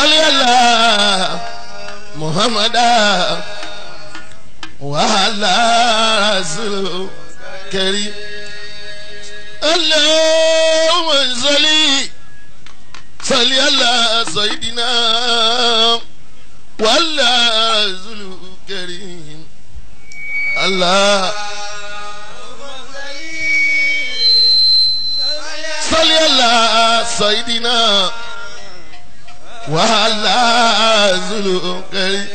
sọlí àlá muhammadu wàhálà rasulu kẹrí. اللهم صل صل على سيدنا وعلى رسول الكريم الله صل على سيدنا وعلى رسول الكريم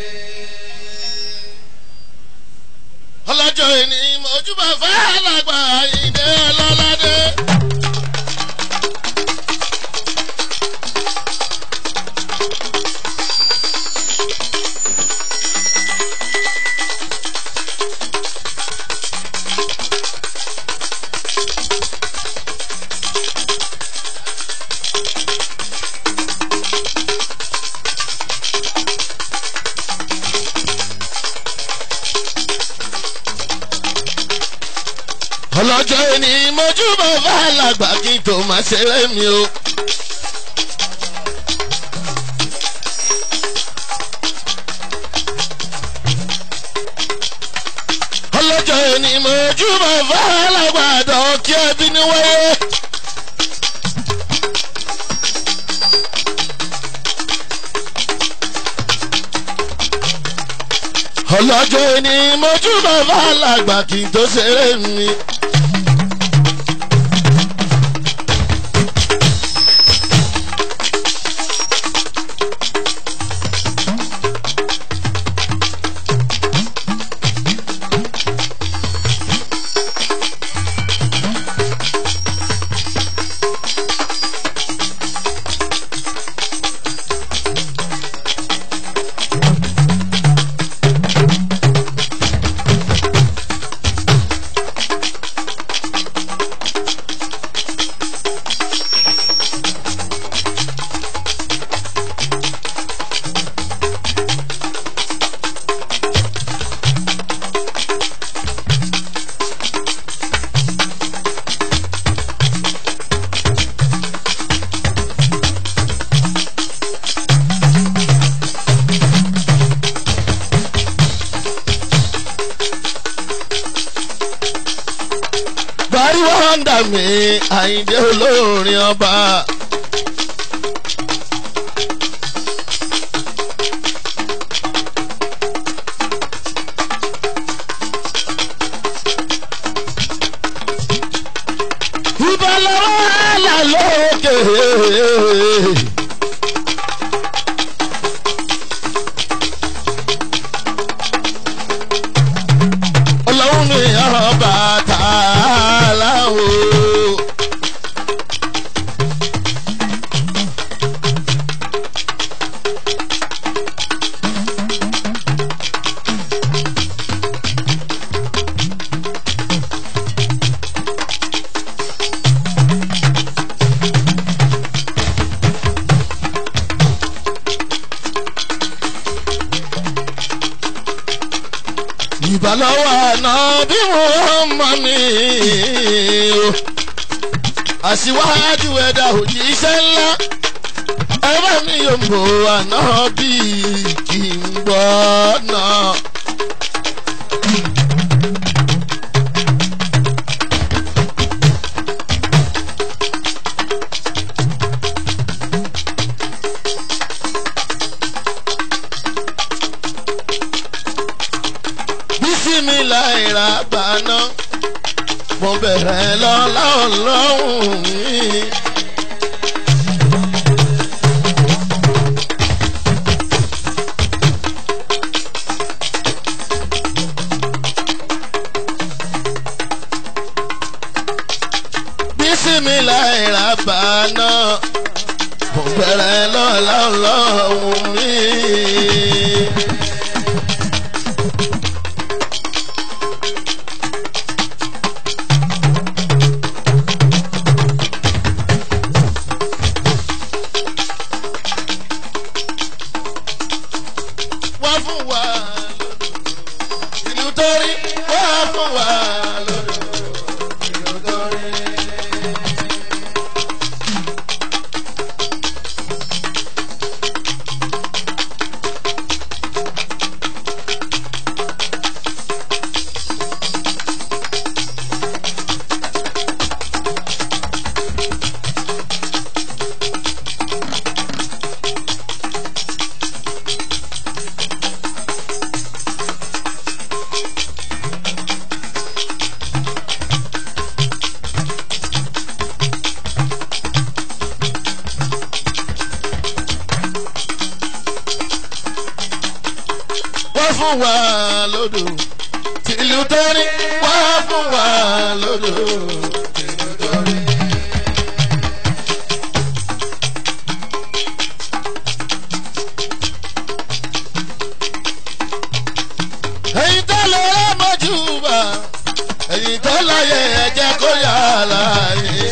ọlọ́jọ́ ìní mọ̀júbà fàlàgbà ìdè ọlọ́ládé. ọlọ́jọ́ ìní mọ̀júbà fàlàgbà kí n tó máa ṣeré mi o. ọlọ́jọ́ ìní mọ̀júbà fàlàgbà dọ̀ kí ẹbí ní wáyé. ọlọ́jọ́ ìní mọ̀júbà fàlàgbà kí n tó ṣeré mi. bari wọ́ndà mi àyíndé olórin ọba. ìbálòwò àlà lókè. ọlọ́run mi ọba tààlà o. ìbálòwò àná bí wọ́n mọ̀ mí o. àṣìwájú ẹ̀dá òjíṣẹ́ ńlá ẹ bá mi yóò mọ̀ àná bí kì í gbọ́ náà. bísí mi láìra gbaná mo bẹ̀rẹ̀ lọ́lá ọlọ́run mi. bísí mi láìra gbaná mo bẹ̀rẹ̀ lọ́lá ọlọ́run mi. wá fún wa lódò ìlú torí wá fún wa lódò ìlú torí. fún wa lódò tìlú torí wá fún wa lódò tìlú torí. ẹ̀yin tó lè rẹ́ mọ́jú bá ẹ̀yin tó láyé ẹ̀jẹ̀ kó yà láyé.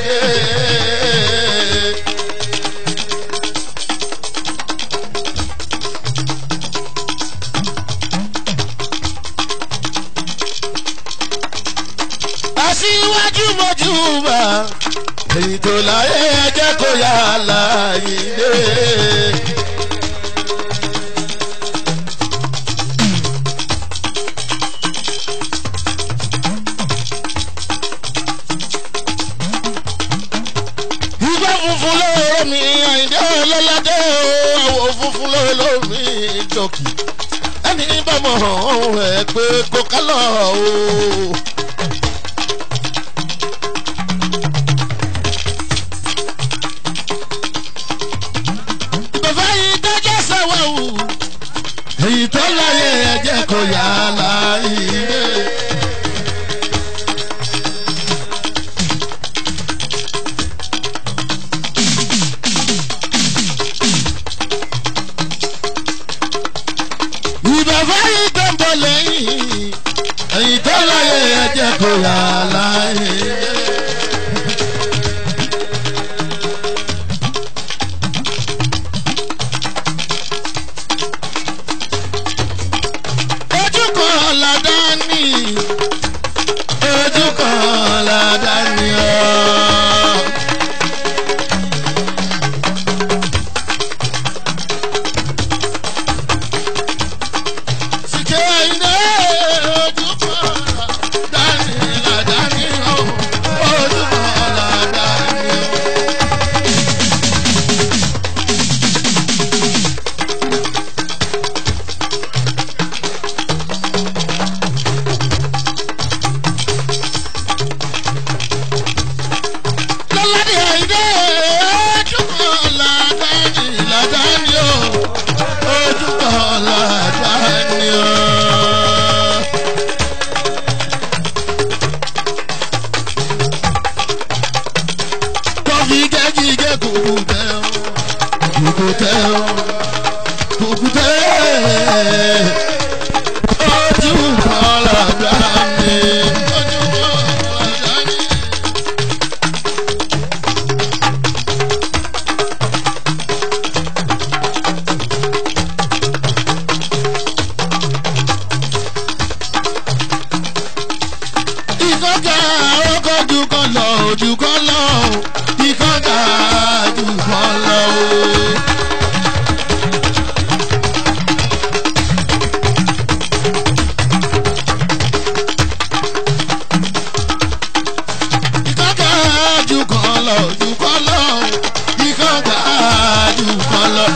aṣíwájú mọ́jú bá ẹ̀yin tó láyé ẹ̀jẹ̀ kó yà láyé. ìgbà funfun lóore mi àyìndé ọlọ́ládé àwọ̀ funfun lóore mi jọkì ẹni bá mọ̀ ọ́n ẹ̀ pé kó kálọ̀ o. bàbá yìí dájọ́ sẹ́wọ̀ wù èyí tó láyé ẹ̀jẹ̀ kò yá láyé. ìbàbá yìí tó ń bọ̀ lẹ́yìn èyí tó láyé ẹ̀jẹ̀ kò yá láyé. ojú kan ládá ní ojú kan ládá ní ọ́. Sìkè iná ojú kan ládá ní ládá ní ọ́. ojú kan ládá ní ọ́. lọ́ládé àìdé ojú kan ládàáni ládàáni o ojú kan ládàáni o. kọfí gẹ́gígẹ́ kùkù tẹ́ o kùkù tẹ́ o kùkù tẹ́ ojú kan ládàáni ojú kan ládàáni. ìkọ́gà ọkọ̀ jù kan lọ jù kan lọ ìkọ́gà jù kan lọ. ìkọ́gà jù kan lọ jù kan lọ ìkọ́gà jù kan lọ.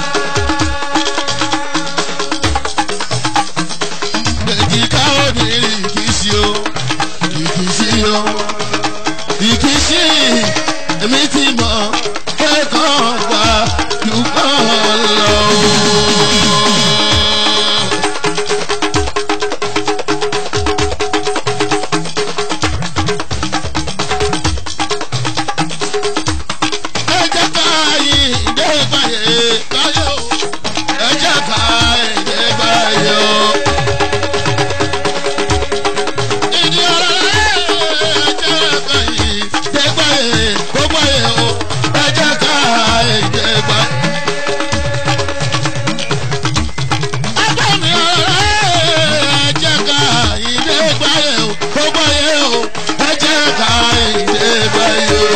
èjìká obìnrin kì í ṣe o ìkìsí o ìkìsí èmi ti mọ kẹ́kọ̀ọ́ wá dùkọ́ lọ. ẹ jẹ́ ká yí ìdè báyé báyé o ẹ jẹ́ ká ìdè báyé o. ìdí ọ̀rọ̀ rẹ̀ ẹ̀jẹ̀ ká yìí dẹ́gbà yìí gbogbo yìí o ẹ̀jẹ̀ ká yìí dẹ́gbà. Agbẹ́ni ọ̀rọ̀ rẹ̀ ẹ̀jẹ̀ ká yìí dẹ́gbà yìí o gbogbo yìí o ẹ̀jẹ̀ ká yìí dẹ́gbà yìí o.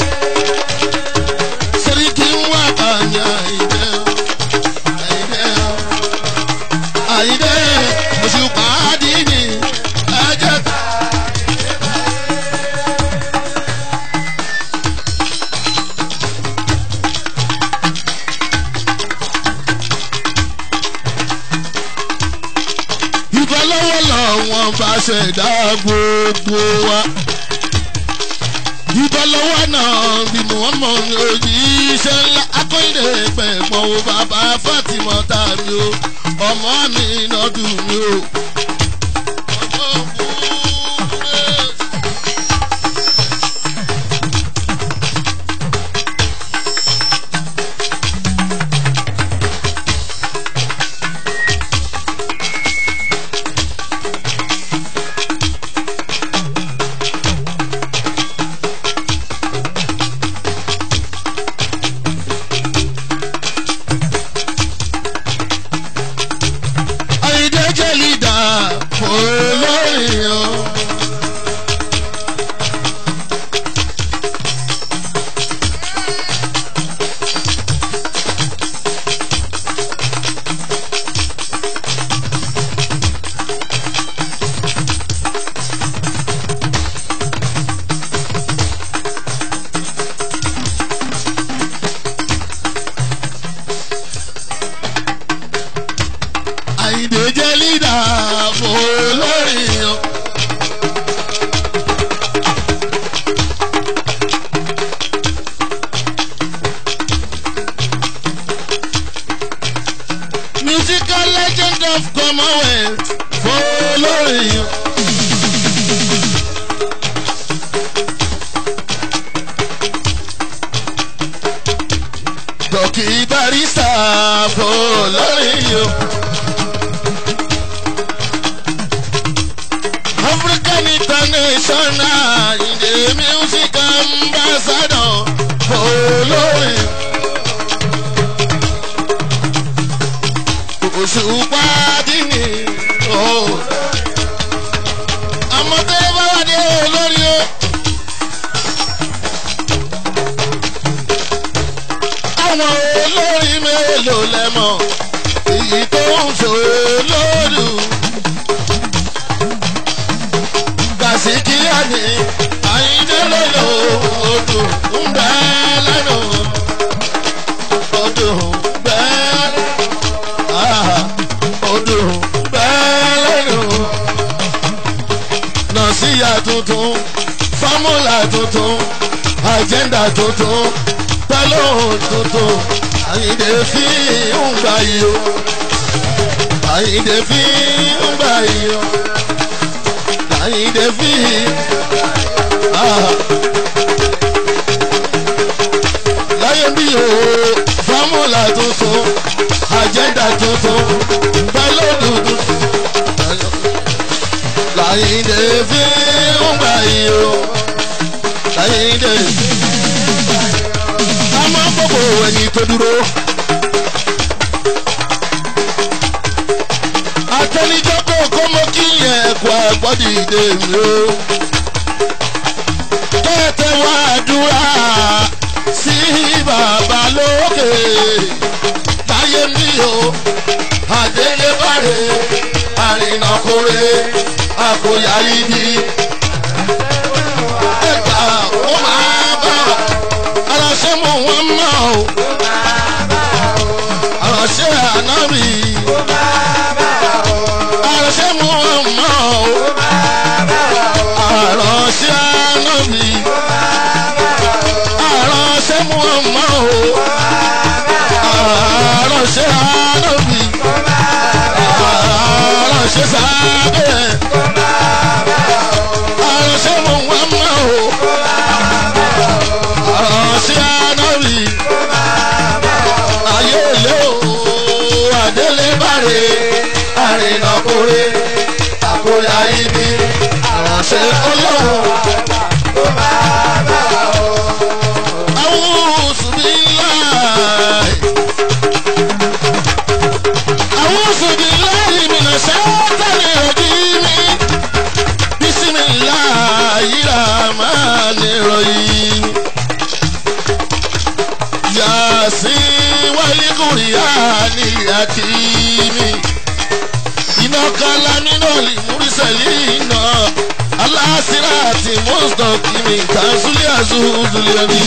Sẹ́ríkì ń wá kànyà ìdẹ́ o, àìdẹ́ o, àìdẹ́ òṣùpá dìní ẹ̀jẹ̀ ká. ìfọlọ́wọ́ lọ́wọ́n bá ṣẹ̀dá gbogbo wa. ìfọlọ́wọ́ náà bí muhammed òjíṣẹ́ ńlá akọ́yìnrè pẹ̀pọ̀ wo bàbá fatima tàbí o ọmọ mi náà dùn mí o. ọmọ kúrẹ́. Àyìndé jẹ́ lídà olórin o. Àyìndé jẹ́ lídà olórin o. Musical legend of Commonwealth olórin o. Dọ̀kì barista olórin o. African International in the music ambassador olórin. Òṣùpá dínì o. Àmọ́ tó bá wà ní olórí o. Àwọn olórí mélòó lẹ́mọ̀ èyí tó ń ṣòlódù. Kàṣíkíyà ni àyíndé lọ́yọ̀ odò ń bẹ lẹ́nu. Odò ń bẹ ah, odò ń bẹ lẹ́nu. Nọ̀síyà tuntun, fọ́múlà tuntun, àjẹ́ndà tuntun, tẹ́lóhùn tuntun, àyíndé fi ń gbà yìí o. Àyíndé fi ń gbà yìí o àyìndé fi láyé bí o fọ́múlà tuntun àjẹ́dà tuntun pẹ̀lú dúdú láyìndé fi ń gbà yìí o láyìndé a máa ń gbogbo ẹni tó dúró. àtẹnijọ́ kò kó mọ́ kí yẹn ẹ̀kọ́ ẹ̀kọ́ dìde mi o. kẹ́tẹ́ wá dúrà sí bàbá lókè láyé mi o. àdélébàrè àrìnàkórè àkóyá ibi. ẹ̀ka ó máa bá aláṣẹ mọ̀ wọ́n mọ̀ o. aláṣẹ ànábì àránṣẹ́ mú ọmọ o. àránṣẹ́ ànábì. àránṣẹ́ mú ọmọ o. àránṣẹ́ ànábì. àránṣẹ́ sábẹ́. àránṣẹ́ mú ọmọ o. àránṣẹ́ ànábì. ayé ilé o adélé bàrè àrìnàkórè àkórè ibi àránṣẹ́ ọlọ́run. Awúsù bí láì. Awúsù bí láì mìíràn sátánì òdì mi. Bísímì láì rà máa lè ròyìn. Yàsí wáyé kùrìyà ní àkìmí iná kala nínú ìmúrísẹ̀lì iná aláṣírà àti mọ́sítọ̀kìmì tàzúlẹ̀ àzúzúlẹ̀ rí.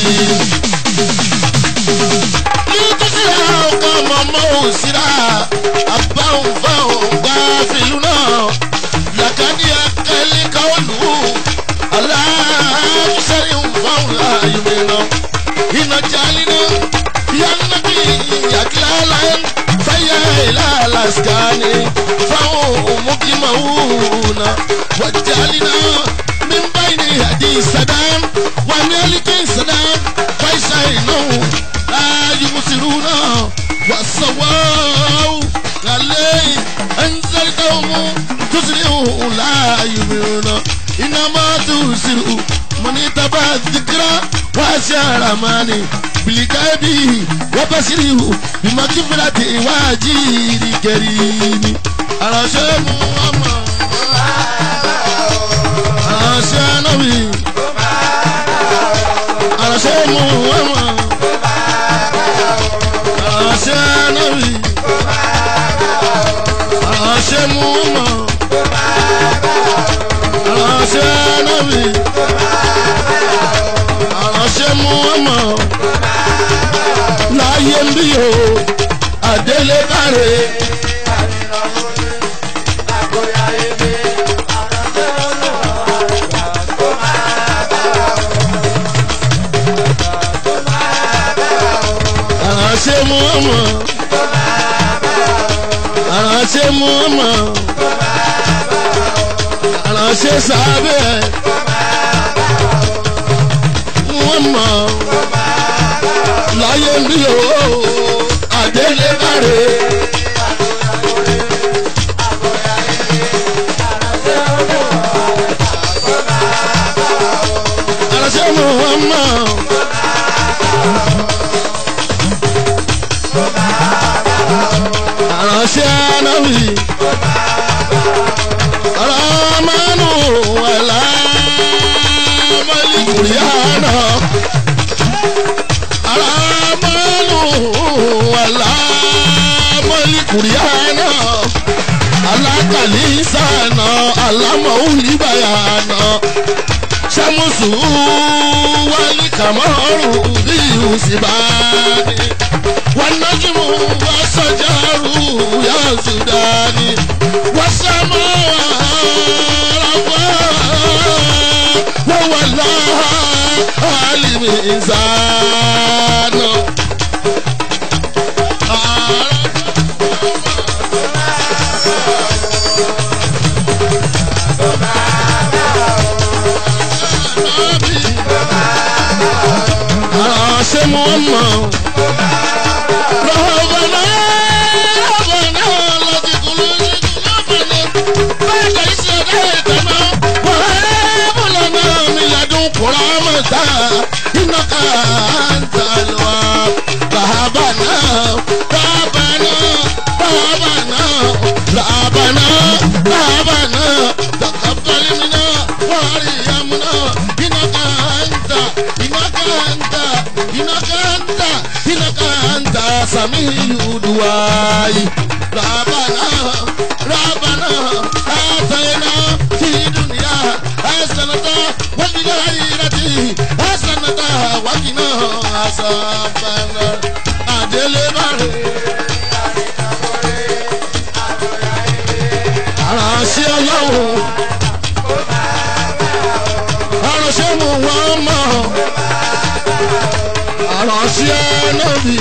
nítorí ọkọ̀ mọ̀mọ́ òsírà àbáhùn fáwọn gbá fìlú náà làkàdí akẹ́lẹ́ káwọ́lù aláṣẹ́rì fáwọn láàyè mìíràn iná jálínà yánnàbí yàgílá láyé. هيا إلى الأسكان فهم مقيمون وجعلنا من بين يدي سدام وملك سدام فيسعينهم لا يبصرون والسواء عليه أنزلتهم تسرعوا لا يؤمنون إنما تسرعوا من اتبع الذكرى وأشار ماني بالكابي وبشره بمغفرة واجير كريم أرشد محمد أرشد نبي أرشد محمد أرشد نبي أرشد محمد أرشد نبي أرشد محمد láyé ń bí o àdélébàrè. àránṣẹ́ mú ọmọ àránṣẹ́ mú ọmọ àránṣẹ́ sábẹ́ wọ́n mọ̀ láyé ń bí o àdélébàrè. àránṣẹ́ mú ọmọ. àránṣẹ́ anáwì. aramanu wàlá mọ́lìkùrìánà. aramanu wàlá mọ́lìkùrìánà. alákàlísànà alámọ̀wùlíbàyànà. sàmùsù wálé kàmọ́rù bí òsínbàní. والنجم والشجر يا سوداني والسماء وهو الله عالم إنسان ṣe mú ọmọ. رهبنا رهبنا الذي قلوبنا بعد إذ هديتنا وهب لنا من لدنك رحمة إنك أنت الوهاب رهبنا رهبنا رهبنا رهبنا رهبنا تقبل منا وارحمنا إنك أنت إنك أنت إنك أنت إنك أنت سميع دعائي ربنا ربنا آتينا في الدنيا حسنة وفي الآخرة حسنة وقنا عذاب النار أدلبري aránṣẹ́ ọlọ́run aránṣẹ́ mu wọ́n mọ̀ aránṣẹ́ nọ́bì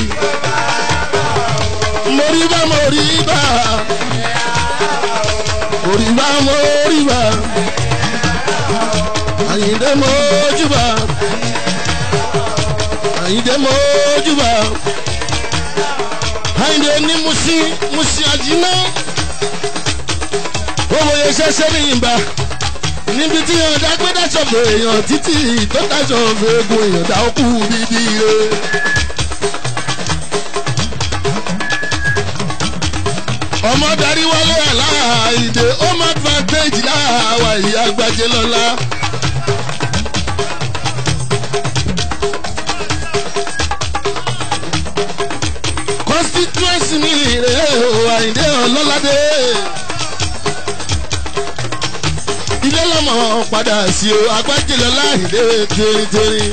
mọ̀ríbà mọ̀ríbà mọ̀ríbà mọ̀ríbà àyìndé mọ̀júbà àyìndé mọ̀júbà àyìndé ní musi musi àjìnà owó yẹn ṣẹṣẹ ní ìgbà níbi tí yàn dágbé dáṣọ̀fẹ̀ èèyàn títí tó dáṣọ̀fẹ̀ egun èèyàn dá òkú bíbí re. ọmọ darí wálé aláìdè home advantage láwa ìyá gbajẹ lọ́la. constituency mi rèé o àyìndé ọlọ́ládé ilé lọ́mọ padà sí o agbájẹ́lẹ̀ láìdé tẹ́rìntẹ́rì.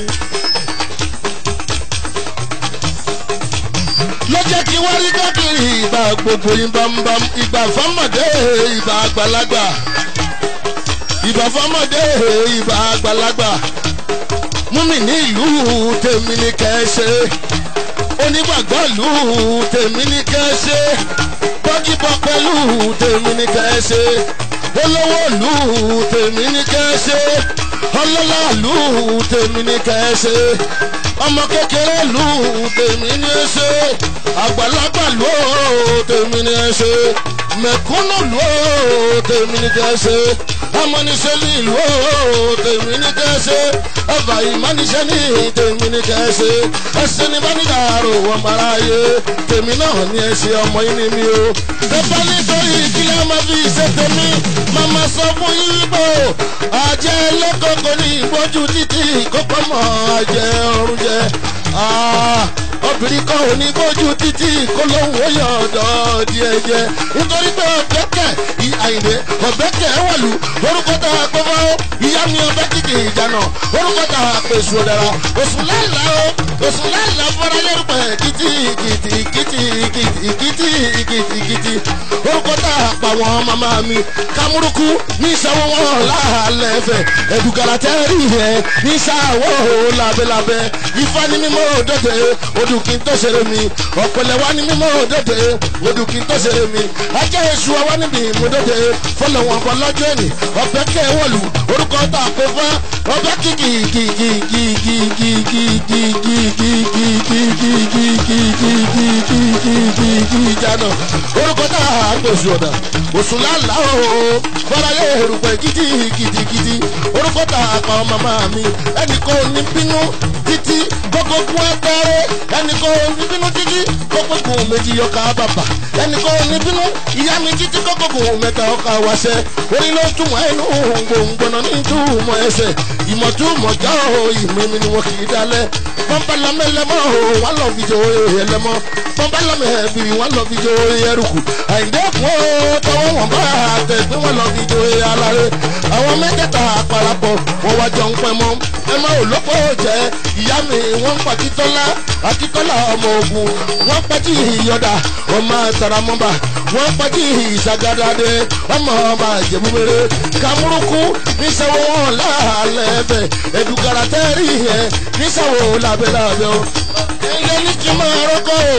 lọ́jọ́ kí wọ́n rí káàkiri ìgbà gbogbo ìbámbám ìgbà fọ́mọdé ìgbà àgbàlagbà ìgbà fọ́mọdé ìgbà àgbàlagbà múmi ní ìlú tèmi ní kẹ́ẹ́ṣe onígbàgbọ́ lù ú tèmi ní kẹ́ ṣe bọ́gìbọ̀ pẹ̀lú tèmi ní kẹ́ ṣe olówó lù ú tèmi ní kẹ́ ṣe ọlọ́lá lù ú tèmi ní kẹ́ ṣe ọmọ kékeré lù ú tèmi ní ṣe àgbàlagbà lù ú tèmi ní ṣe mẹ̀kúnnù lù ú tèmi ní kẹ́ ṣe amọ́nisẹ́lì ìlú ooo tèmi ní kẹ́sẹ́ ẹ̀fà ìmọ́nisẹ́ ní tèmi ní kẹ́sẹ́ ẹsẹ̀ ní bánídàárò wọn bára yé tèmi náà ní ẹsẹ̀ ọmọ yín ní mi o. ẹ̀fà nítorí ìkílẹ̀ ọmọ fi ṣe tèmi màmá sọ fún yín bò àjẹ́ lẹ́kọ̀ọ́kọ́ ní ìgbójú títì kókó mọ́ àjẹ́ ọ̀run jẹ́ obìnrin kan ò ní gbójú títí kó lóhùn ó yọ ọ̀dọ́ díẹ̀ jẹ́ nítorí pé ọ̀bẹ́kẹ̀ àyìnbé ọ̀bẹ́kẹ̀ wọ̀lú orúkọ tá a gbọ́ fún ìyá mi ọbẹ̀ kìkì ìjànà orúkọ tá a pè sùn dára òsùn láìla o òsùn láìla fọlá lórúkọ kìtì kìtì kìtì kìtì kìtì kìtì kìtì orúkọ tá a pa wọn màmá mi kàmúrúkú ní ìṣàwọ̀ wọn láàlẹ́ fẹ̀ ẹ̀dùkàrà tẹ́rì yẹn ní ìṣàwọ̀ lábẹ́lábẹ́ ifá ní mímọ́ òdòdó odù kí n tó ṣeré mi ọ̀pẹ̀lẹ̀ wá ní mímọ́ òdòdó odù kí n tó ṣeré mi ajá èṣù wa níbi ìmúdòdó fọlọ́wọ́n bọ́ lọ́jọ́ ẹ̀nì ọ̀bẹ kẹwọ́lù orúkọ tá a pè fún ọbẹ̀ kìkì kìkì kìkì kìkì kìkì kìkì kìkì kìkì kìkì kìkì kìkì ìjànà orúkọ tá a pè sùn ọ̀dà òsùn lálá o fọláyé èrùpẹ̀ kìtì kìtì kìtì orúkọ tá a pa ọmọ máa mi ẹnì kan ò ní bínú títí gbogbo kún ẹgbẹ́rẹ́ ẹnì kan ò ní bínú títí gbogbo kún méjì yọkà bàbà ẹnì kan ò ní bínú ìyá mi títí gbogbo kún mẹ́ta ọkà wáṣẹ orí ló túmọ̀ ẹnu gbòǹgbòǹnà ní túmọ̀ ẹsẹ̀ ìmọ̀túmọ̀ já o ìmọ̀ ni wọn kì í dalẹ̀ pọ́npẹ́lámẹ́ lẹ́mọ́ o wọ́n lọ fi jẹ oyè ẹlẹ́mọ́ pọ́npẹ́lámẹ́ ẹ̀bìrì wọ́n lọ fi jẹ oyè ẹrùkù àyìndẹ́kùn ó tọwọ́ wọn bá tẹ̀ pé wọ́n lọ fi jẹ oyè aláré àwọn mẹ́tẹ̀ẹ̀ta àparapọ̀ wọ́n wá jọ ń pẹ́ mọ́ ẹ má ò lọ́pọ̀ jẹ́ ìyá mi wọ́n ń pa títọ́lá akíkọ́lá ọmọ ogun wọ́n pàtí ìyọ̀dà ọmọ taramọ́ba wọ́n pàtí ìsagadade ọmọ ọba ìjẹ̀búmẹ́rẹ́ kàmúrúkú níṣẹ́wọ́ wọn láàlẹ́ ẹ̀fẹ̀ ẹ̀dùkàrà tẹ́rì yẹn níṣẹ́wọ́ làbẹ́làbẹ́ o ẹ̀yẹ ní kí n máa rọ́kọ̀ o.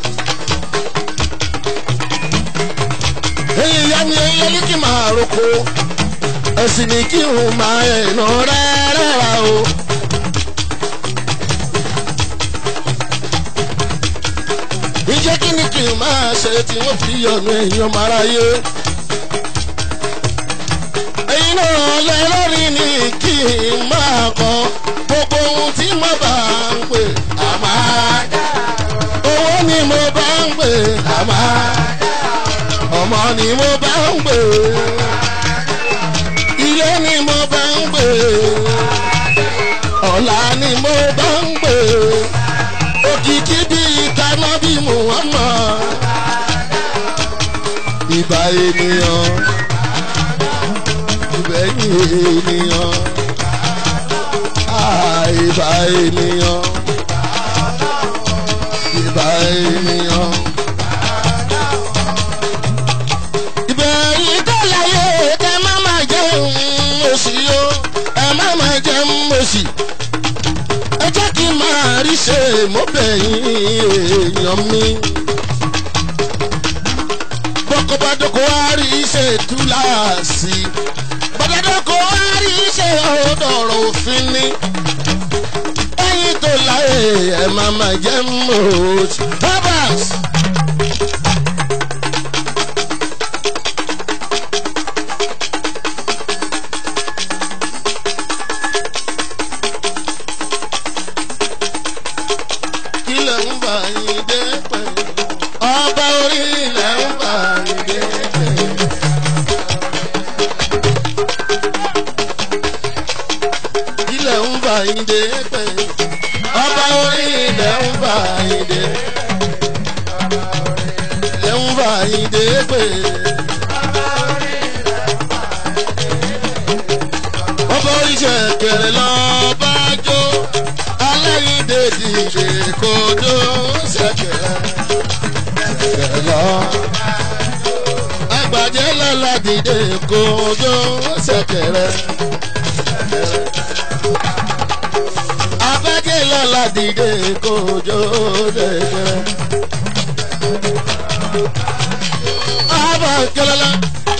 ẹ̀yẹ ìyá mi ẹ̀yẹ ní kí n máa rọ́kọ̀ ẹ̀sìn ní kí n máa ẹ̀nà rẹ́rẹ́ra o. ìjẹ́ kí ni kí n máa ṣe tí wọ́n fi yọ̀nù èèyàn máráyé. ẹ̀yin náà lẹ́lọ́rin ni kí n máa kọ́ gbogbo ohun tí mo bá ń pè àmà owó ni mo bá ń pè àmà ọmọ ni mo bá ń pè ilé ni mo bá ń pè ọ̀la ni mo bá ń pè òkìkí bí ìtaná bí muhammad ìbà ènìyàn ìbẹ̀yìn ènìyàn ìbà ènìyàn ìbà ènìyàn. ìbẹ̀yìn tó láyé kẹ́ má má jẹun òsì o ẹ má má jẹun òsì ẹ jẹ́ kí n máa rí ṣe mọ́bẹ̀yìn èèyàn mi. bọ́kọ̀bádọ́kọ̀ wá rí ṣe túláàsì bọ́dọ̀dọ́kọ̀ wá rí ṣe ọ̀dọ̀rọ̀ òfin ni. ẹyin tó láyé ẹ máa máa jẹ́ mọ́ọ̀tì. babas. ilẹ̀ ń bà yín dé pẹ̀. ọba orí ilẹ̀ ń bà yín dé pẹ̀. ilẹ̀ ń bà yín dé pẹ̀. ọba orí ilẹ̀ ń bà yín dé. ilẹ̀ ń bà yín dé pẹ̀. ọba orí ṣẹ̀kẹ̀rẹ̀ lọ́ọ́ bá jó aláìdè dìde kodo ṣẹ̀kẹ̀rẹ̀ ṣẹ̀kẹ̀rẹ̀ lọ. Agbàjẹ́ lọ́la dìde kodo ṣẹ̀kẹ̀rẹ̀. Abájẹ́ lọ́la dìde kojú dẹ̀dẹ̀. Àbá kẹlẹ́lá.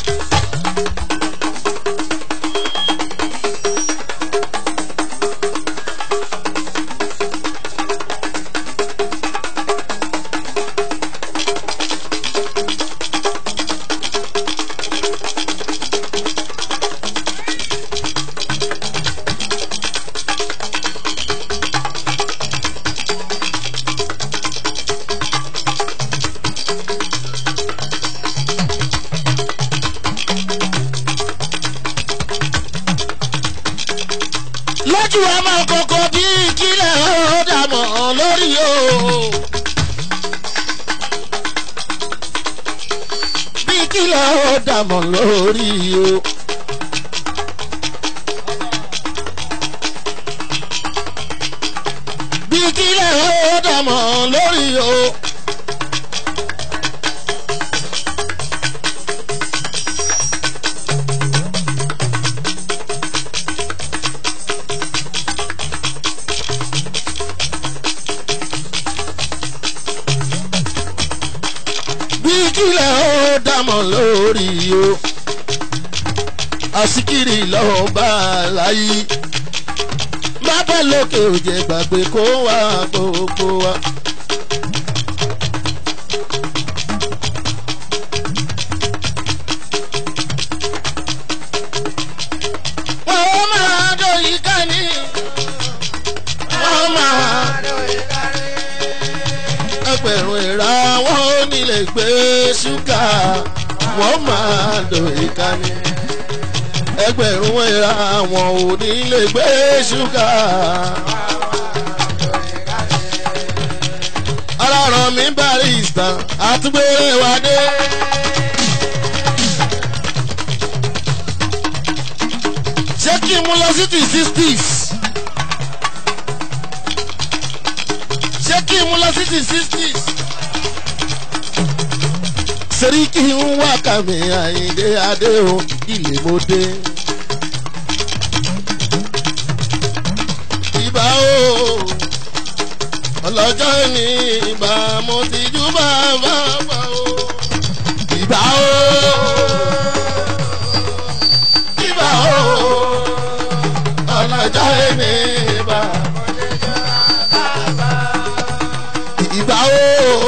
lójú ọmọ kòkò bí kílẹ̀ ó dàmọ̀ lórí o. bí kílẹ̀ ó dàmọ̀ lórí o. bí kílẹ̀ ó dàmọ̀ lórí o. bí kílẹ̀ ó dámọ̀ lórí o àsìkiri lọ́wọ́ bá a láyé bàbá lókè òjè gbàgbé kó wá gbogbo wa. wọ́n máa dòyí ká ní wọ́n máa ẹgbẹ̀rún ìra wọn ò ní lè gbé ṣúgà wọ́n máa lò ìkànnì. ẹgbẹ̀rún ìra wọn ò ní lè gbé ṣúgà. aláràn mi barista àtúgbèrè wa dé. ṣé kí n mú lọ sí ti sixties. ṣé kí n mú lọ sí ti sixties. Sẹ́ríkì ń wá kàmí àyíndé adé o ilé mo dé. Ìbá o ọlọ́jọ́ ní ìbá mo ti jú bàbá bá o. Ìbá o ìbá o ọlọ́jọ́ ní ìbá ìbá o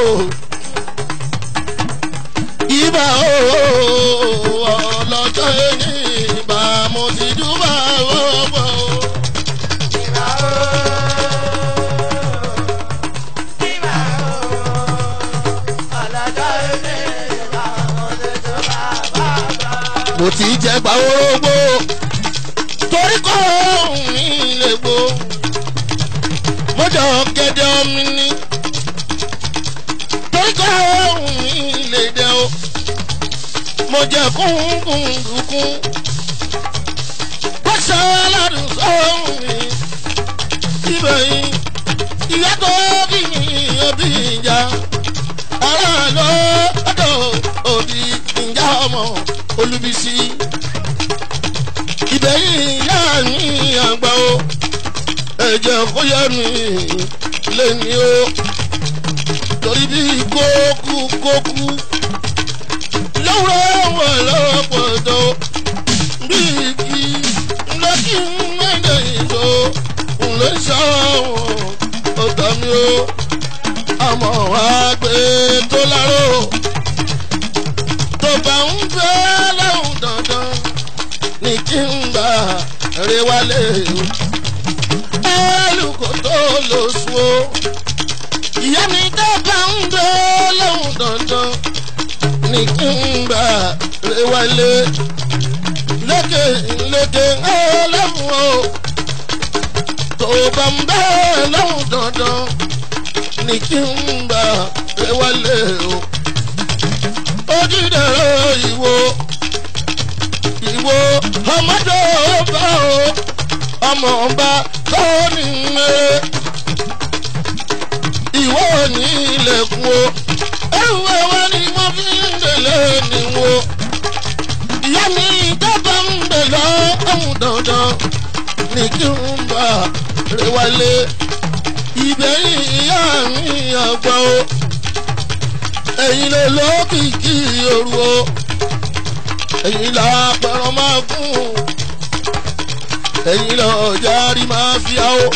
ìbá o ọlọ́jọ́ ní ìbá mo ti jú bàbá bá o. mo ti jẹ gba orógbó torí kọ́ ohun mi lè gbó mo jọ gẹ́gẹ́ omi ní torí kọ́ ohun mi lè dẹ o mo jẹ kúnkúndùnkún bó ṣe aládùn sóhun mi síbẹ̀ yìí ìyá tó bí mi òbí ìjà aráàlú ọ̀dọ̀ òbí ìjà ọmọ olùbísí ìbẹ̀yìn ìyá mi àgbà o ẹ̀jẹ̀ kó yẹ mi lẹ́ni o torí bí kókú kókú lọ́wọ́ wọn lọ́pọ̀ tó bí kí lọ́kì mẹ́lẹ̀ ìṣó ńlẹ̀ ṣàwọn ọ̀tá mi o àmọ́ wá gbé tó láró tó bá ń fẹ́ lọ́hùn dandan ní kí n gbà rè wálé o. ẹlùkò tó lò sùn o. ìyá mi tó bá ń fẹ́ lọ́hùn dandan ní kí n gbà rè wálé. lékè lékè ẹlẹ́mú o. tó bá ń fẹ́ lọ́hùn dandan ní kí n gbà rè wálé o ojúdẹ̀rọ ìwo ìwo ọmọdé ọba o ọmọ ọba tó ní mẹ́rẹ́ ìwọ ní ilẹ̀kùn o ẹrù ẹwà ni mo fi ń délé níwò ìyá mi dábàá ń bẹ̀ lọ ọ̀hún dandan ní kí n bá rẹ wálé gbẹ̀yìn ìyá mi ọgbọ́n o ẹ̀yin ló lókìkí òru o ẹ̀yin là pẹ̀rọ máa fún ẹ̀yin lọ járí máa fi á o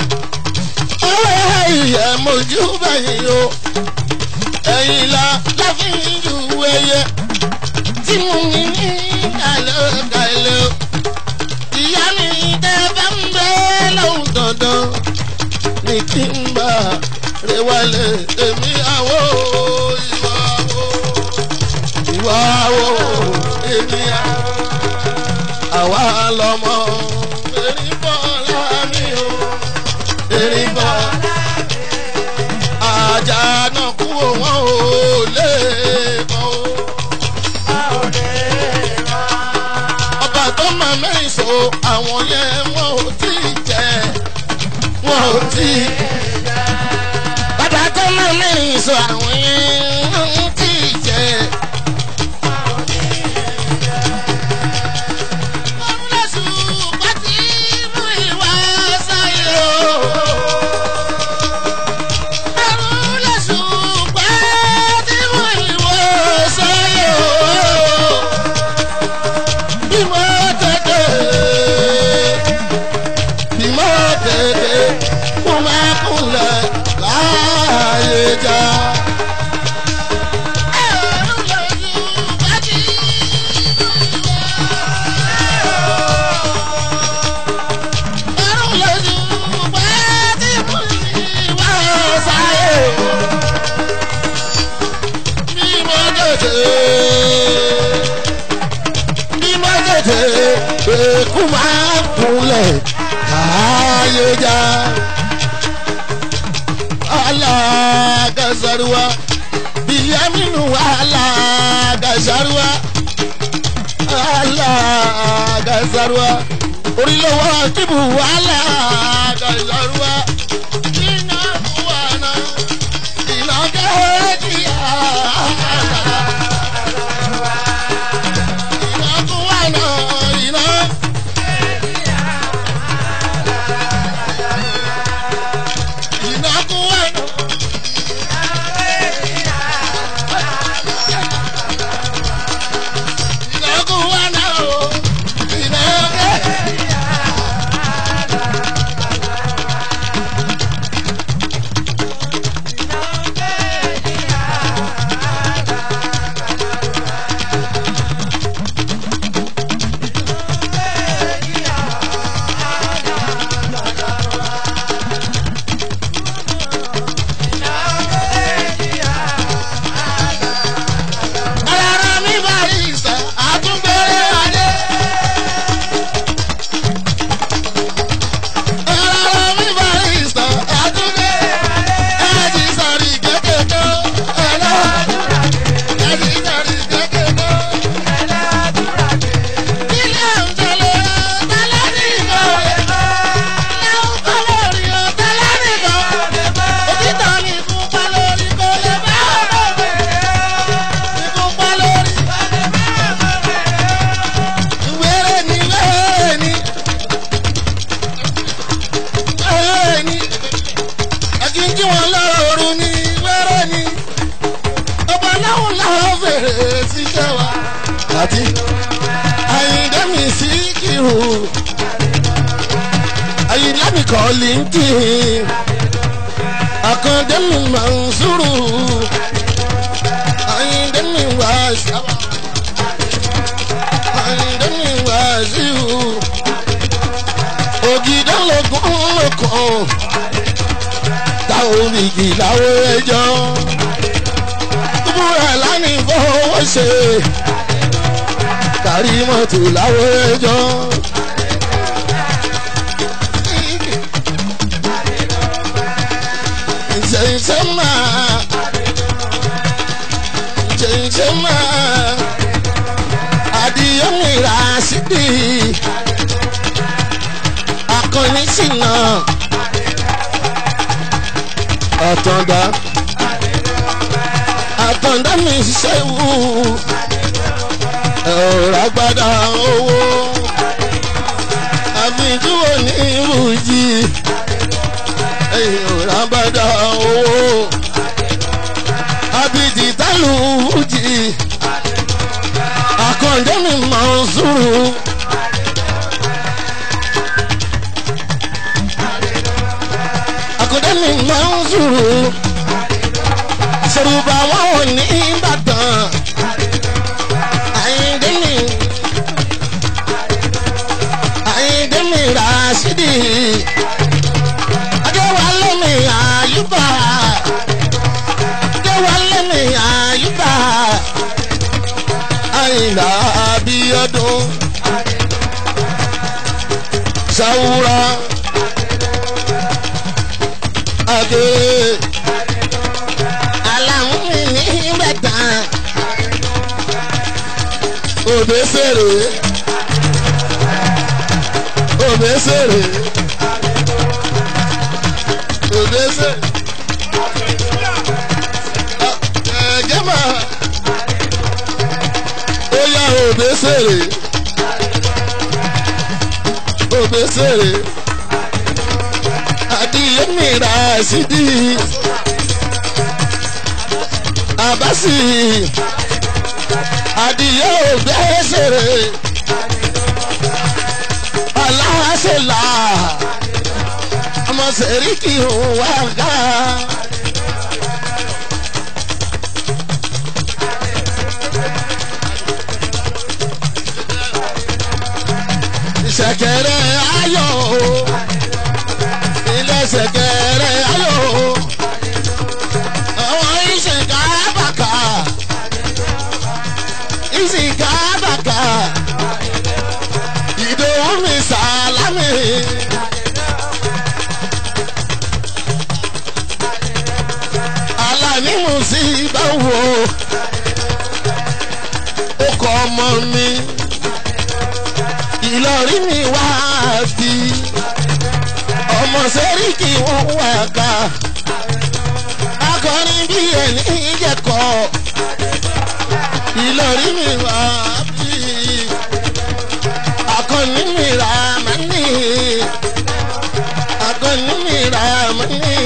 ẹ̀yẹ mojú bẹ̀yìn o ẹ̀yin là láfin ju ẹyẹ tí mo ní ní kàlẹ́ o ìyá mi tẹ́ bá ń bẹ́ lọ́hùn dandan ní kí n bá rẹ wálé èmi àwọ̀ ìwà àwọ̀ ìwà àwọ̀ èmi àwọ̀ àwa lọmọ erin bọ́ láàmì o erin bọ́ ajá náà kú wọn ò lè kọ́ o ọba tó máa mẹ́rin so àwọn yẹn wọn ò tí ì jẹ wọn ò tí ì. bàbá tó máa mẹ́rin so àwọn yẹn wọn ò tí ì jẹ. Bímọ tètè, bímọ tètè, kó máa kúnlẹ̀ láàyè já. Bímọ tètè, bímọ tètè, èkú máa kúnlẹ̀ láàyè já. Alagazaruwa, Bìyámínú alagazaruwa, alagazaruwa, orílẹ̀-èdè Akíbu alagazaruwa, iná buwana, iná gẹ́gìá. Iná buwana, iná. Iná buwana. Iná buwana, oh. Iná gẹ́gìá. Ara mi bá rí ìsẹ̀, àtúnbẹ̀rẹ̀ adé. Ara mi bá rí ìsẹ̀, àtúnbẹ̀rẹ̀ adé. Ẹ̀jì sàrí kékèké, ẹ̀lá. Ẹ̀jì sàrí kékèké. Ilé òǹtẹ̀lẹ̀ tẹ́lẹ̀ nìkan. Ilé òǹtẹ̀lẹ̀ rí o tẹ́lẹ̀ nìkan. Òtítọ́ ni ìfúnpá lórí kò lè bá ọ̀rọ̀ mi. Ìfúnpá lórí. Wéré ni wéré ni. Wéré ni. Àkíńkí wọn lọ́rọ̀ òru ni wéré ni. Ọba láwọn láwọn fèrè síṣẹ́ wa. Àti Àyìndé mi sí kírù. Àyìnlá mi kọ́ lè ń kí. Àkàndé mi máa ń sùúrù. Àyìndé mi wá sábà. Àyìndé mi wá síhù. Ògìdá lọ́gùn lọ́kàn. Táwọn òbíkì láwọ ẹjọ́. Búra lánìí fọwọ́ ṣe. Kàrí mọ́tò láwọ ẹjọ́. Ṣèṣe máa. Ṣèṣe máa. Adìyẹ mi ra sídì. Akọni ṣìnà. Àtọ̀dá. Àtọ̀dá mi ṣẹ́wù. Ẹ̀rọ agbada owó. Àbíjú òní ìbùjì. Ẹ̀rọ agbada. lùjì àkàndé mi máa ń sùúrù. àkàndé mi máa ń sùúrù. ṣèrùbà wọn ò ní ìbàdàn. àyíndé mi àyíndé mi ràṣídì. adéwálé mi àyùbá. adéwálé mi àyùbá. àyìnlá abíọ́dún. sàwúrà. adé. aláwọ̀ mi ní ìbàdàn. òbẹ́sẹ̀rẹ̀ obesere obese ẹgẹmà oya obesere obesere adiyemi rasidi abasi adiye obesere aláṣẹlá ọmọ sẹ́ríkì wà gá. ìṣẹ̀kẹ̀rẹ̀ ayọ̀ ilé ìṣẹ̀kẹ̀rẹ̀ ayọ̀ àwọn ìṣẹ̀ká bàkà ìṣìká bàkà ìdòwú mi sàlámì. Alani musiba wo ó kọ ọmọ mi Ìlọrin mi wá bí ọmọ sẹ́ríkì wọ́n wá ká akọrin bí ẹni jẹ́kọ̀ Ìlọrin mi wá bí akọni mi ra mani akọni mi ra mani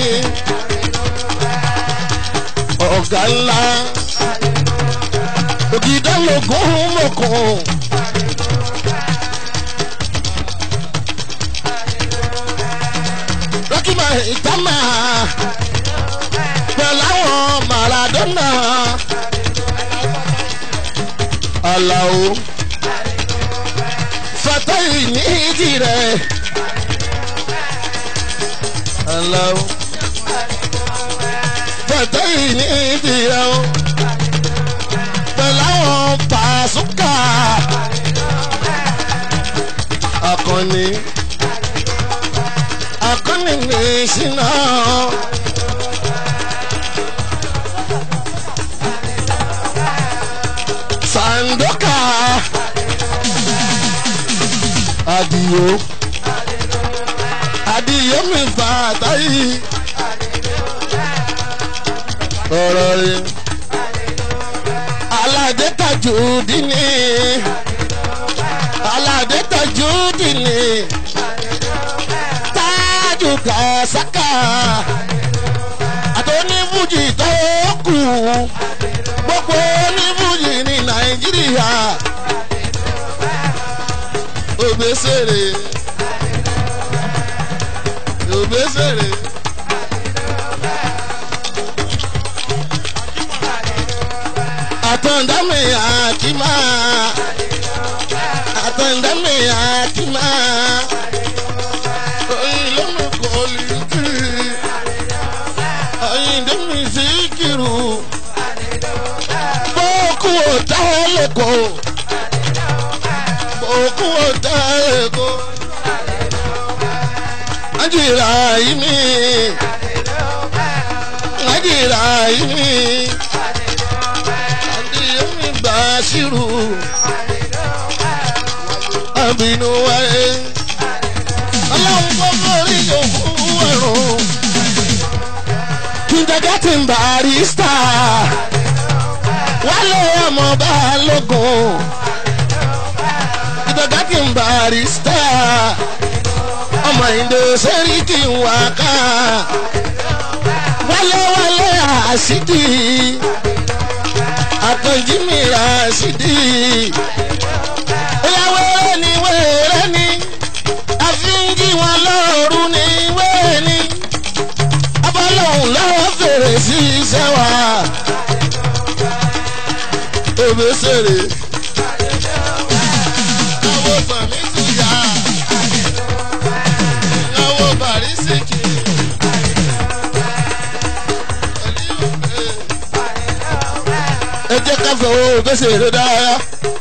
ọ̀gá ńlá ògìdá lógún mọ̀kàn. rọ́kìmọ̀ ìtàmà pẹ̀lú àwọn Maradona Alao Fatayi ní tirẹ̀ Alao Fatayi ní tirẹ̀ o pẹ̀lú àwọn Pàṣúkà akọni akọni ní ìṣìnà. Sandoka Adio Adio mi fàtà yìí ọ̀rọ̀ rẹ̀ Aládé Tajudini Aládé Tajudini Tájù Kàsákà àtọ́nífújì tó kù gbogbo onífújì ní Nàìjíríà Obesere Obesere. Àtọ̀ndámì àkìmá àtọ̀ndámì àkìmá oyin lómi kò lè kí oyin dẹ́mi sí kiri bókú ọ̀tá lẹ́kọ̀ọ́ bókú ọ̀tá lẹ́kọ̀ọ́ ajira yìí mi ajira yìí mi adiyemi Bashiru abinu wáyé ọlọ́run kò mórí yòókù ẹ̀rùn kindergarten barista wálé ọmọ balógun kindergarten barista ọmọ ìdè sẹ́ríkì wákà wálé wálé àṣìdì rashidi. Oya wẹ́rẹ́ ni wẹ́rẹ́ ni. Àfi ń jí wọn lóru ni wẹ́rẹ́ ni. Abọ́lọ́hùn lọ́wọ́ fèrè sí iṣẹ́ wa. Òbésèrè. Owó sàmì tìyà. Owó bàrísìkì. Ẹ jẹ́ ká fọwọ́ òbésèrè dára.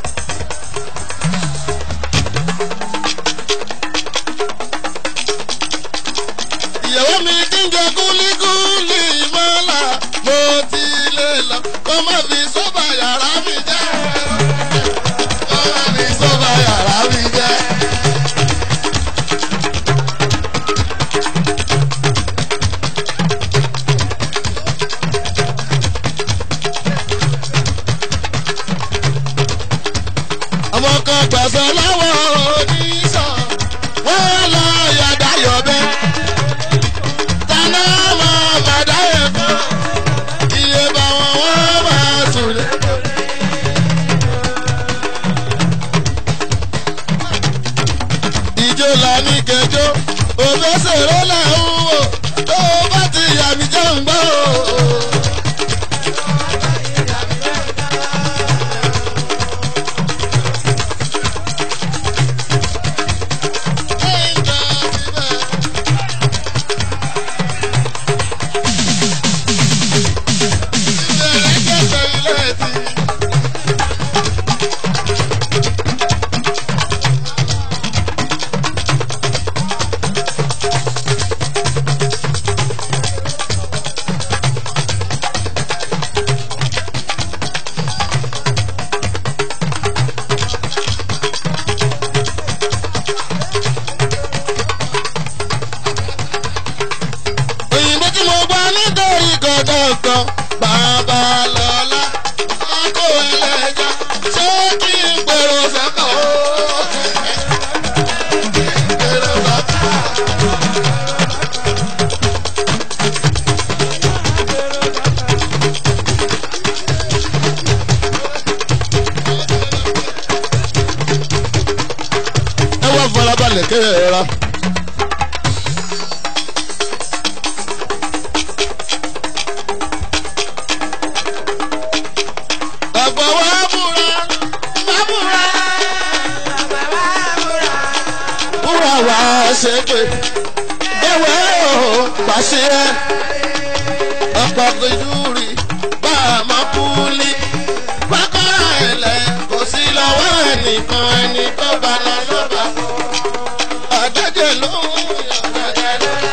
ìyàwó mi kí n jẹ kúlíkúlí mọ́là mo ti lè lọ kó má fi sọ́bà yàrá mi jẹ́ kó má fi sọ́bà yàrá mi jẹ́. ọmọ kan gbàsọ lọ́wọ́ oníṣàn wọ́n lọ yàdá yọ̀bẹ tana máa bàdá ẹ̀kọ́ iye bá wọn wọ́n máa sùn lé. ìjó la ní kẹjọ òbẹ́sẹ̀rẹ́ là ń wò tó bá ti yà mí jẹ́ ń gbọ́. òyìnbó tí mo gbọ́ nítorí gọ́dọ̀gọ́ bàbá lọ́la ọkọ̀ ẹlẹ́jà ṣé kí n gbèrò sọ́kọ̀ ó. Gbèrò sọ́kọ̀. ẹ wá farabalẹ̀ kẹ́ẹ̀ẹ́ra. Bàbá wa búra, má búra. Búra wá ṣe pé ewé o pàṣẹ ẹ. Ọ̀pọ̀ kejúri bá a máa kú lí. Pákọ́rà ẹ̀lẹ́ kò sí lọ́wọ́ ẹnìkan ẹni tó bá lọ lọ́ba. Àjẹjẹ ló ń yàgbẹ́ lọ́la.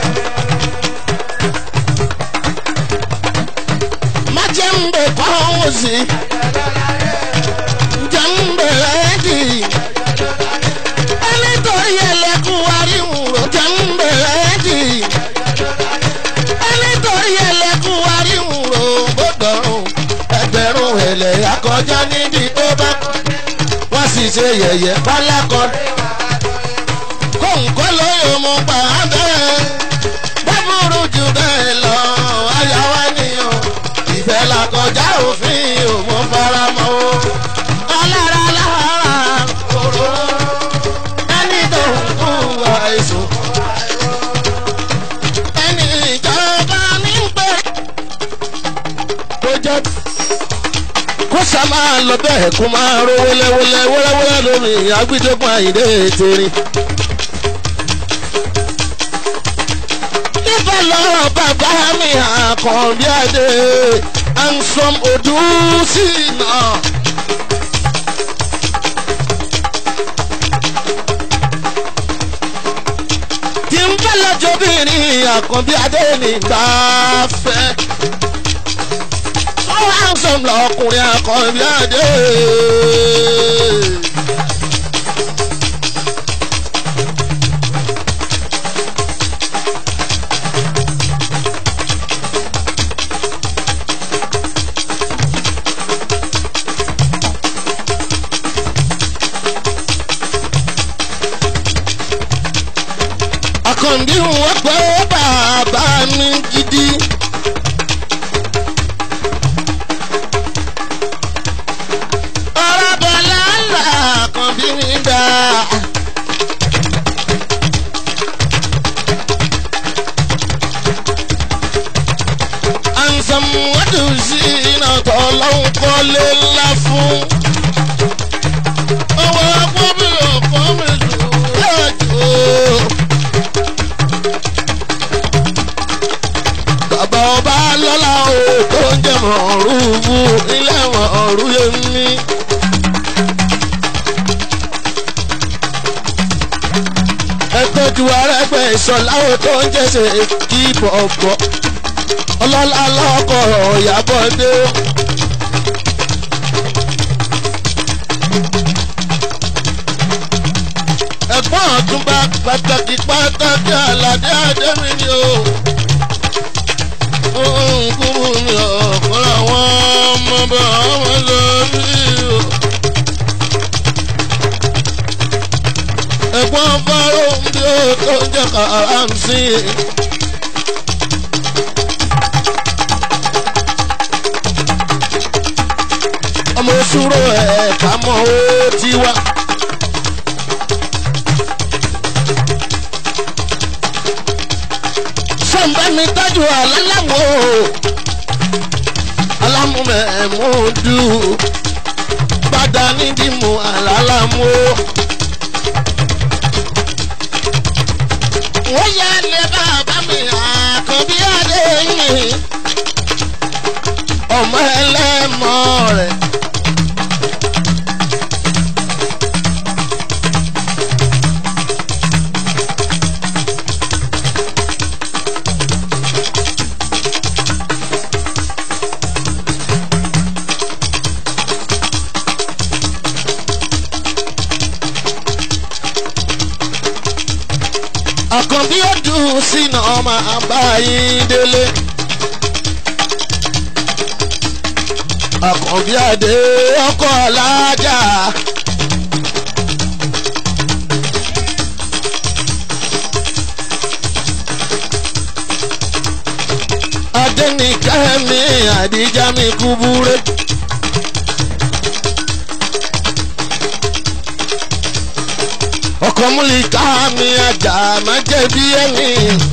má jẹ́ ń bẹ̀ kọ́ ọ́ sí. jẹ́ ń bẹ̀rẹ̀ dì. ẹni tó yẹ lẹ́kùn wáríwùrọ̀ jẹ́ ń bẹ̀rẹ̀ dì. ẹni tó yẹ lẹ́kùn wáríwùrọ̀ gbọ́dọ̀ ẹgbẹ̀rún ẹ̀lẹ́ akọjá níbi tó bá wọ́n sì ṣe yẹ̀yẹ́ pálákọ̀. kóńkó lóyún mú pa á bẹ́ẹ̀ bábúrú jù bẹ́ẹ̀ lọ ayáwá nìyàn ìfẹ́ la kọjá òfin òmò faramọ́ o. alára lára kòró ẹni tó ń kú àìsàn. ẹni ìjọba ní pé. kó jẹ́ kó sá máa lọ bẹ́ẹ̀ kó máa ro wẹ́lẹ́wẹ́lẹ́ wẹ́lẹ́wẹ́lẹ́ lómi agbídógún àyíndé tèrin. níbẹ̀ lọ́rọ̀ bàbá mi àkànbí adé ansom odùsí náà. tí ń bẹ́ lọ́jọ́bìnrin àkànbí adé nígbà fẹ́. sọ́wọ́ ansom lọkùnrin àkànbí adé. àkànbí wọn pé bàbá mi gidi. òru yé mi. ẹgbẹ́jú arẹ́gbẹ́ ìṣọ̀láwọ̀ tó ń jẹ́sẹ̀ kí bọ̀bọ̀ ọlọ́lá lọ́kọ̀ ìyàbọ̀ dé. ẹ̀gbọ́n ọ̀túnba pàtàkì pàtàkì àlàdé àdémi ni o. kúrú mi ọ̀pọ̀ àwọn ọmọ bá wọn lọ rí o. ẹ̀gbọ́n fáró bí ó tó jẹ́ kàrámsì. ọmọ òṣùrò ẹ̀ ká mọ́ ó ti wá. sọ̀nbẹ́ mi tọ́jú àlálámù alámùmẹ̀múdù padà nídìí mu àlálámù. wọ́n yá lé bàbá mi àkànbí adé yìí ọmọ ẹlẹ́mọ rẹ̀. àkànbí ọdún sínú ọmọ àbáyín délé. àkànbí àdé ọkọ̀ alájà. adẹ́nìkẹ́mi àdíjà mi kúbúrẹ́. ọkọ̀ múlíkà mi àjà má jẹ̀bi ẹ̀mí.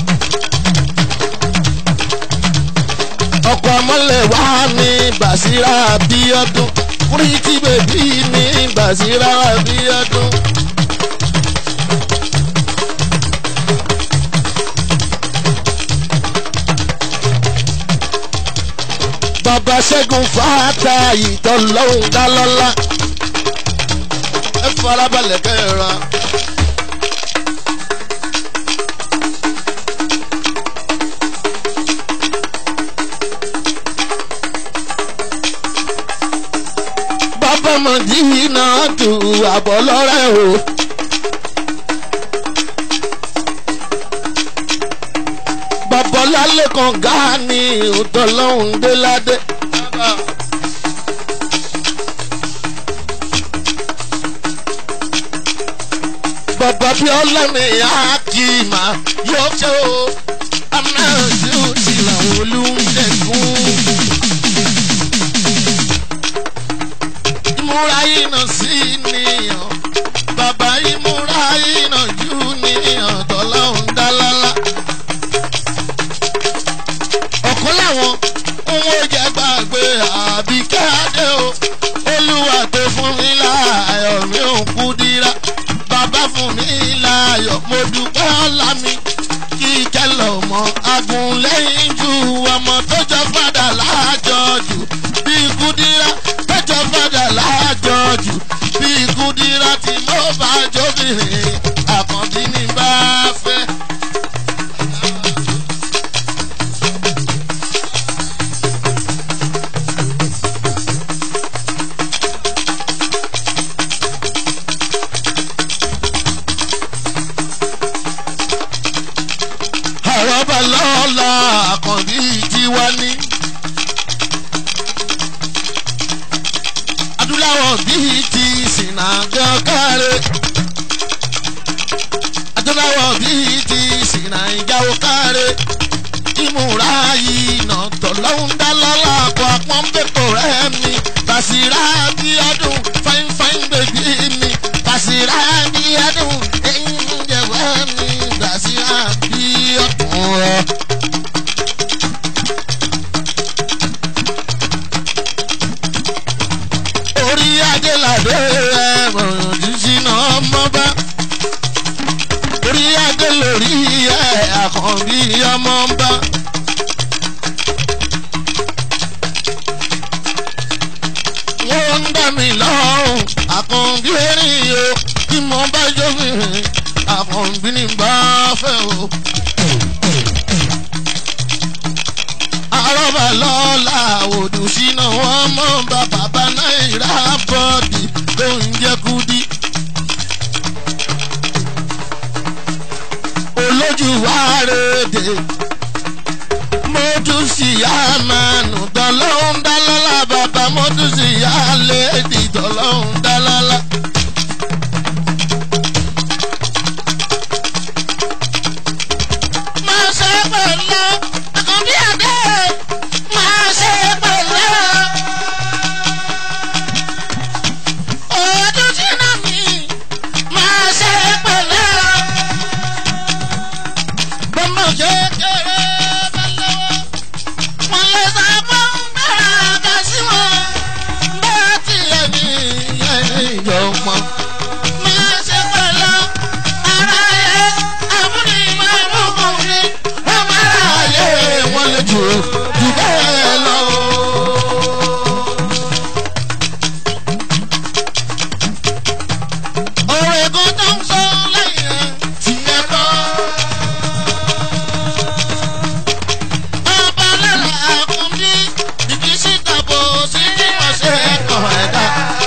ọkọ̀ ọmọlẹ̀ wá mi bàṣírà bí ọdún kúrìtì bèbí mi bàṣírà bí ọdún. bàbá ṣẹ́gun fàáta ìtọ́lọ́hún dálọ́lá ẹ farabalẹ̀ kẹ́ra. bàbá mọ̀dí náà tù àbọ̀ lọ́rẹ́ o. bàbá lálẹ́ kan gáàní ìtọ́lọ́hún déládé. bàbá bí ọlọ́mi àkìmá yóò ṣe o amáyọ̀sí ò ti làwọn olùdẹ̀kùn. ìmúra iná sí nìyàn bàbá ìmúra iná jù nìyàn tọ́lọ́hún dálálá. ọ̀kan láwọn ohun oúnjẹ gbàgbé àbíkẹ́ adé o olúwa tó fún mi láàyò mi ò kú dírá bàbá fún mi láàyò mo dúpẹ́ ọ̀la mi kí kẹlẹ̀ ọmọ agun lẹ́yìn ju ọmọ tó jọ fàdà láàjọ jù bí kúdírá tó jọ fàdà láàjọ jù bí kúdírá tí mo bá jóbìnrin àkànbí ní bá fẹ́. àrọ́bà lọ́la àkànbí tiwa ní. adúláwọ̀ bíi ti sìnàjọ́ káre. adúláwọ̀ bíi ti sìnàjọ́ káre. ìmúra yìí nà tọ̀lọ́hún dálọ́lá àpò àpọ́nbẹ́pọ̀ rẹ̀ mi. bàṣírà bí ọdún fáínfáín bèbí mi. bàṣírà bí ọdún ẹ̀yìn jẹ̀wẹ́ mi. bàṣírà bí ọdún rẹ̀. orí adélàdé rẹ̀ mọ̀ràn jíjí náà mọ́ bá. orí adé lórí ẹ̀ àkànbí ọmọ ń bá. tẹ́mi lọ́rùn àkànbí erin o tí mo bá jóbìnrin àkànbí ní bá fẹ́ o. àrọ́bà lọ́la òdù síná wọn mọ́ bá bàbá náírà bọ́ọ̀dì ló ń jẹ́ kúdí. olójú wa rèdè mo tún sì yá mánu tọ́lọ́hún dálọ́lá bàbá mo tún sì yá léèdì tọ́lọ́hún dálọ́lá. máa ṣe pẹ̀lú àkànbí àdé máa ṣe pẹ̀lú. ọdún tí náà mi máa ṣe pẹ̀lú. bọ́mọ̀ kékeré bá lọ́wọ́ wọ́n lè sá fún bẹ́ẹ̀ ká sí wọn bẹ́ẹ̀ tilẹ̀ ní ẹni ìjọ pọ̀. máa ṣe pẹ̀lú ara ẹ̀ àbúrò ìmọ̀ ìbùkún mi ọmọ ara ayé wọn lè jù jù bẹ́ẹ̀ lọ. ọ̀rọ̀ ẹ̀gún tó ń sọ lẹ́yìn ẹ̀ tiẹ̀ kọ́. Ọba lára àkúndí, ìdí síta bò sí ní ọ̀sẹ̀ ẹ̀kọ́ ẹ̀dá.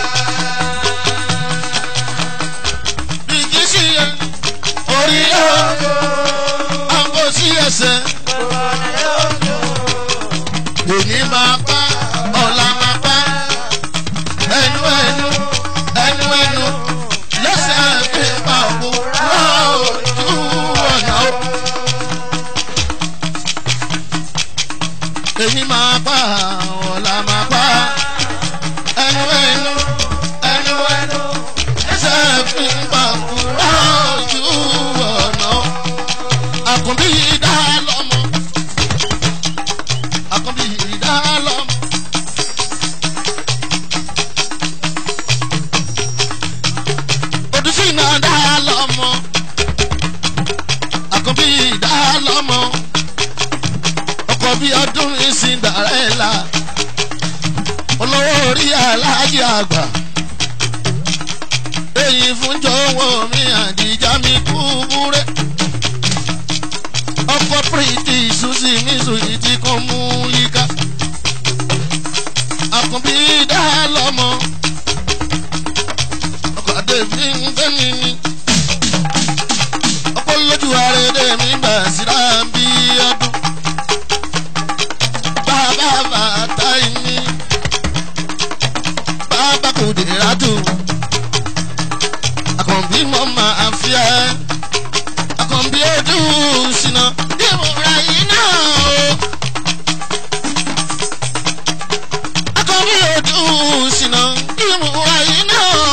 Ìdí sí orí yóò, àgbo sí ẹsẹ̀. Èyí máa pa, ọ̀la máa pa. Ẹnu ẹnu, ẹnu ẹnu, lẹ́sẹ̀ fi pa òkú. Lọ́ọ̀dù ọ̀nà ó. èyí máa bá ọ̀la máa bá ẹnu ẹnu ẹnu ẹnu ẹsẹ̀ fi ń bá kúrò ojú ọ̀nà. àkùnbí yìí dá lọ́mọ àkùnbí yìí dá lọ́mọ. odùsí náà dá lọ́mọ àkùnbí yìí dá lọ́mọ ọkọ̀ bí ọdún ìsìn dàrẹ́là olówó orí aláàjì àgbà èyí fún jọ̀wọ́ mi àdìjà mi kú búrẹ́ ọkọ̀ pírìtì ìṣúsì mi sùn ti kún mú yíká àkùnbí dá lọ́mọ ọkọ̀ àdèmí ń fẹ́ mi ní ọkọ̀ lójú àrèdè mi bà síra bí ọdún bàbá bàtà ìní bàbá kò dé rádù àkànbí mọ́ máa fi ẹ́ àkànbí ojú ṣìnà ìmúra yìí náà o. àkànbí ojú ṣìnà ìmúra yìí náà o.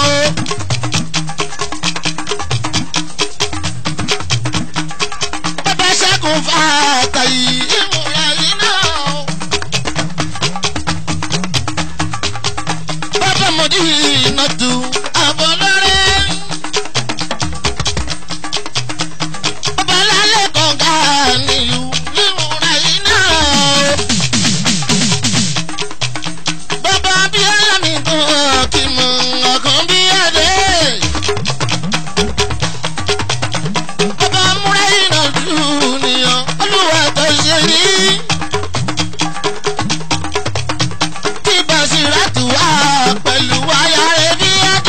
bàbá ṣẹ́gun fàtà yìí ìmúra yìí náà o. bàbá mọ̀dí ìnàdù àbọ̀ lọ́rẹ́. bàbá lálẹ́ kọ̀ọ̀gá nílùú ìmúra yìí náà o. bàbá abíọ́lá mi tó kí mọ̀ ọ̀kan bí adé. bàbá múra ìnàdù nìyàn olúwa tó ṣe yìí. tí Basiratu wá pẹ̀lú aya rẹ̀ bí adé.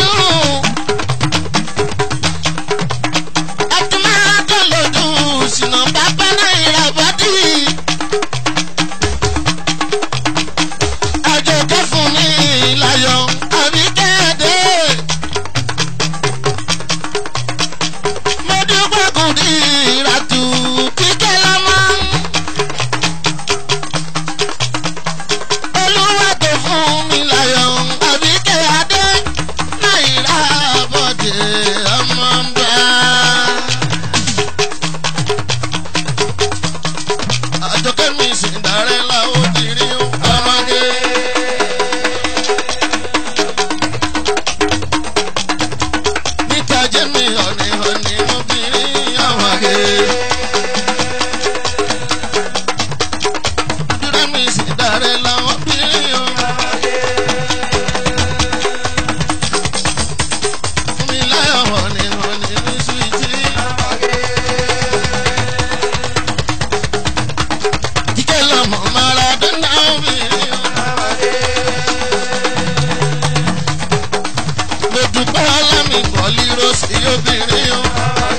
mọ̀lí rọ́ọ̀sì obìnrin o.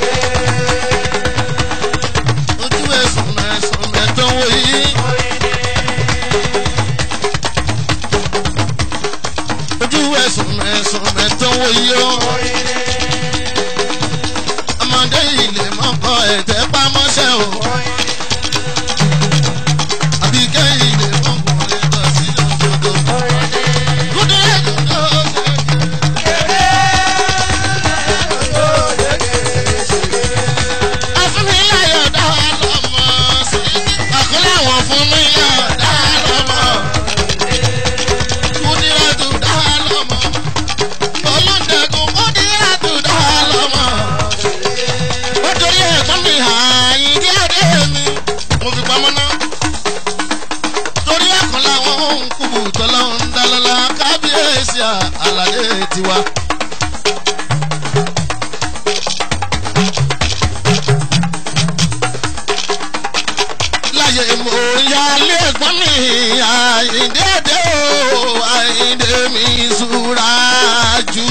ojú ẹ̀sùn mẹ́sùn mẹ́tọ́wọ́ yìí. ojú ẹ̀sùn mẹ́sùn mẹ́tọ́wọ́ yìí o. ọmọdé ilé mọ́kọ ẹ̀tẹ́ pamọ́ṣẹ́ o. àbíkẹ́ ilé mọ́kọ ẹ̀tọ́ sí òdodo. kúndé kúndé fún mi láyọ̀ dá lọ́mọ sí. àkọlé àwọn fún mi láyọ̀ dá lọ́mọ. kúndíràtù dá lọ́mọ. olùdẹ̀kùn kúndíràtù dá lọ́mọ. ó torí ẹ̀gbọ́n mi ààyè díẹ̀díẹ̀ mi. mo fi pamọ́ ná. torí ẹ̀kan làwọn ohun kúbù tọ́lá ń dá lọ́la kábíyèsí àlàyé tiwa. láyé mo ya lé ẹ̀gbọ́n mi àyíndé dé o àyíndé mi súra jù.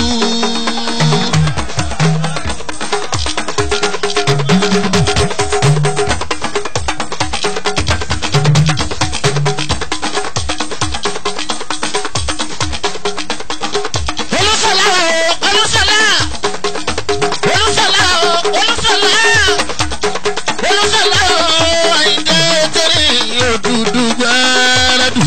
olùsọ̀lá o olùsọ̀lá olùsọ̀lá o olùsọ̀lá olùsọ̀lá o àyíndé tẹ̀lé òdùdú gbẹ́rẹ́dù.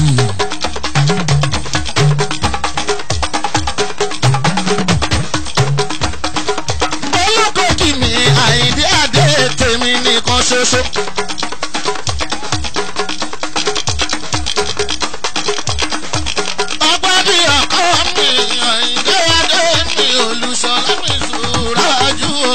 olókòkì mi àyíndé adé tèmi nìkan ṣoṣo. ọgbà bí ọkọ mi àyíndé adé mi olùsọ̀lá mi sùúrà jù o.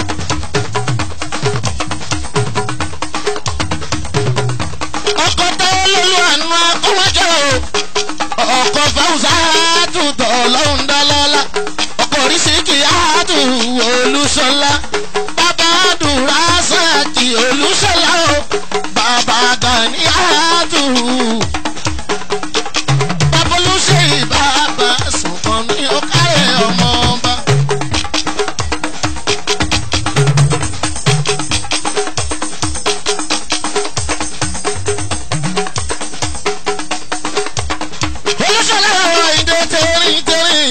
ọkọ̀ tó lólu àánú akọ́wájọ́ o ọkọ̀ fáwùsà àtúntọ̀ ọlọ́run dálọ́lá ọkọ̀ oríṣiríkì àtù olùsọ̀lá bàbá àdúrà sàkì olùsọ̀lá o bàbá gani àtù bàbá olùṣe bàbá sùnkàn ní ọkàrẹ̀ ọmọ ọba. olùsọ̀lá àwọn ìdè tẹ̀rín tẹ̀rín.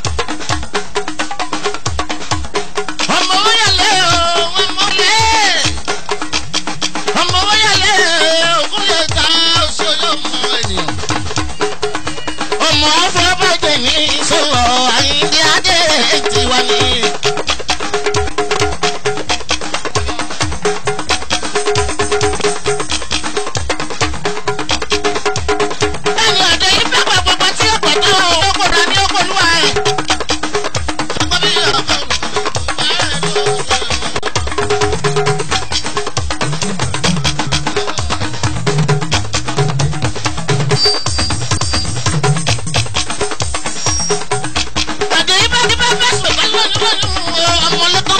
ọmọ wọ́yàlẹ́ o ọmọ lẹ́ ọmọ wọ́yàlẹ́ ògùn lè ta oṣooṣù ọmọ ènìyàn. ọmọ afọbàjẹ́ ní sọ̀rọ̀ àyíndé adé tiwa ni. ẹni ọ̀dẹ yìí bá gbàgbọ́ tí ó pẹ̀tọ́ owó kò dá ní ọkọ̀ olúwa ẹ̀. ọgbọ́n bí ọkọ̀ ọ̀dẹ yìí bá ti bá fẹ́ sọ̀rọ̀ lọ́nà lọ́nà ọmọ lọ́kọ̀